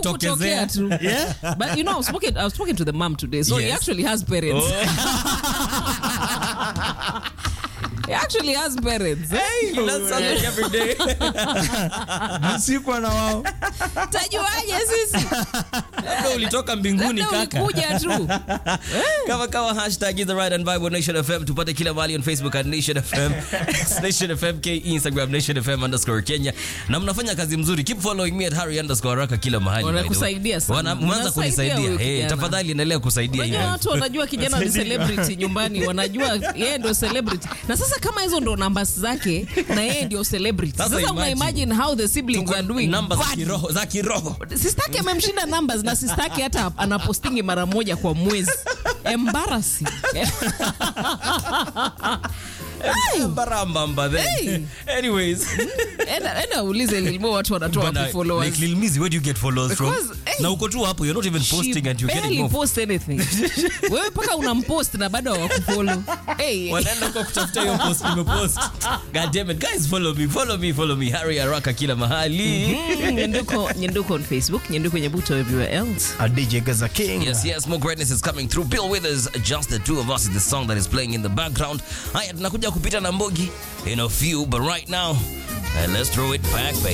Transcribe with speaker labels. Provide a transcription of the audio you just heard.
Speaker 1: kutokea tu.
Speaker 2: Yeah?
Speaker 1: But you know, I was talking, I was talking to the mom today, so he
Speaker 2: Yes.
Speaker 1: actually has parents. he actually has parents.
Speaker 2: You learn something every day.
Speaker 3: Sikuwa na wao.
Speaker 1: Tajuaje sisi?
Speaker 2: Labda ulitoka mbinguni
Speaker 1: Labda
Speaker 2: kaka.
Speaker 1: ulikuja tu.
Speaker 2: kama kama hashtag is the right and vibe on Nation FM tupate kila mahali on Facebook at Nation FM X Nation FM K Instagram Nation FM underscore Kenya na mnafanya kazi mzuri keep following me at Harry underscore Raka kila mahali by the way.
Speaker 1: Wanakusaidia sana.
Speaker 2: Wana- mwanza
Speaker 1: Mnasaidia
Speaker 2: kunisaidia
Speaker 1: huyu
Speaker 2: hey,
Speaker 1: kijana.
Speaker 2: tafadhali endelea kusaidia
Speaker 1: Unajua
Speaker 2: hivyo.
Speaker 1: watu wanajua kijana ni celebrity nyumbani, wanajua yeye ndio celebrity. Na sasa kama hizo ndo numbers zake na yeye ndio celebrity.
Speaker 2: Sasa
Speaker 1: Sasa una
Speaker 2: imagine.
Speaker 1: imagine how the siblings are doing.
Speaker 2: namba za
Speaker 1: bad.
Speaker 2: kiroho za kiroho
Speaker 1: Sistaki amemshinda numbers na sistaki hata anapostingi mara moja kwa mwezi. Embarrassing. Hey,
Speaker 2: barambamba then
Speaker 1: Hey.
Speaker 2: anyways
Speaker 1: enda enda uulize Lilmo watu wanatoa
Speaker 2: Bana,
Speaker 1: wapi followers.
Speaker 2: like Lil Mizzy, where do you get followers from
Speaker 1: Because, hey,
Speaker 2: na uko tu hapo you're not even
Speaker 1: She
Speaker 2: posting and you're getting
Speaker 1: barely
Speaker 2: more
Speaker 1: post anything. Wewe paka unampost na bado hawakufollow. Hey.
Speaker 2: wanaenda kwa kutafuta hiyo post nimepost god damn it guys follow me follow me follow me Harry Araka kila mahali
Speaker 1: Mm, Nyenduko, Nyenduko on Facebook, Nyenduko Nyebuto everywhere else.
Speaker 3: A DJ Gaza King.
Speaker 2: Yes, yes, more greatness is coming through. Bill Withers, just the two of us is the song that is playing in the background. Haya, tunakuja kupita na Mbogi in a few, but right now, uh, let's throw it back, baby.